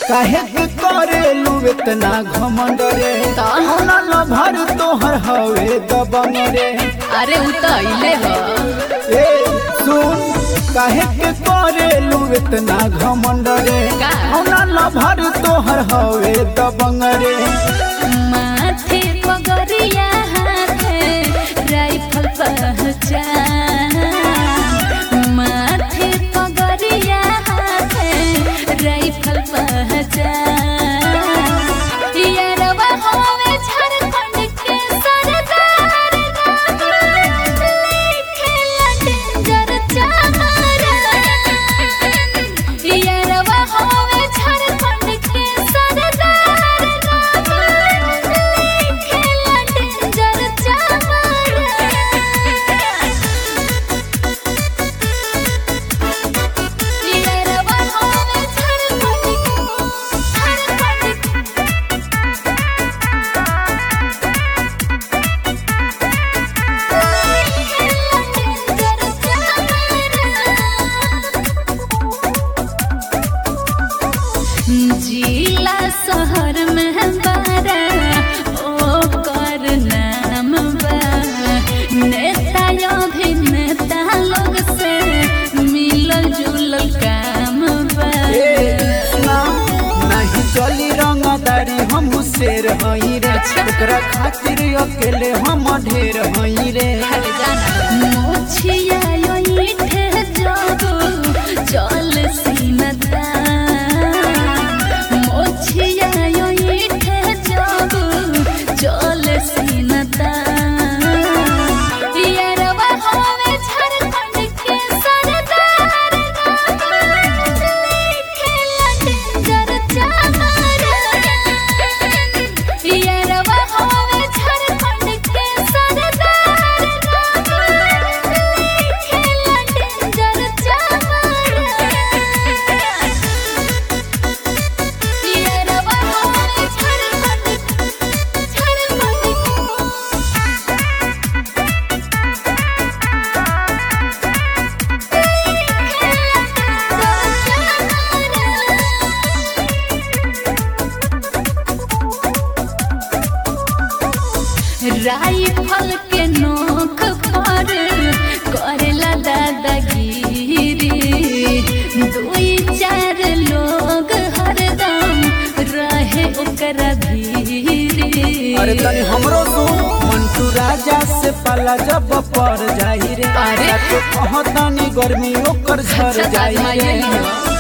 काहे के करेलू इतना घमंड रे होना न भर तोहर हवे दबंग रे अरे उ तो अइले ह ए सुन काहे के करेलू इतना घमंड रे का? होना न भर तोहर हवे दबंग रे माथे पगरिया हाथे राइफल पहचान माथे पगरिया हाथे राइफल पहचान यारवा होवे झारखंड के सरदार नाम लिखेला डेंजर चामर यारवा होवे झारखंड के सरदार नाम लिखेला डेंजर चामर यारवा होवे झारखंड झारखंड जिला शहर में बारा ओ कर नाम बा नेता अभिनेता लोग से मिलल जुलल काम बा ए सुना नहीं चली रंगदारी हम शेर हई रे ओकरा खातिर अकेले हम ढेर हई रे मोछिया यो ईठे जाबो चल सीनता मोछिया यो ईठे जाबो चल सीनता यारवा होवे झारखंड के सरदार नाम लिखेला डेंजर चामर यारवा होवे झारखंड के सरदार नाम लिखेला डेंजर चामर यारवा होवे झारखंड राइफल के नोक पर करेला दादागिरी दुई चार लोग हरदम रहे ओकरा धीरे अरे तनी हमरो तू मंटू राजा से पाला जब पर जाई रे अरे। तो कहतानी गर्मी ओकर झर अच्छा, जाई आजमाइए रे लियो।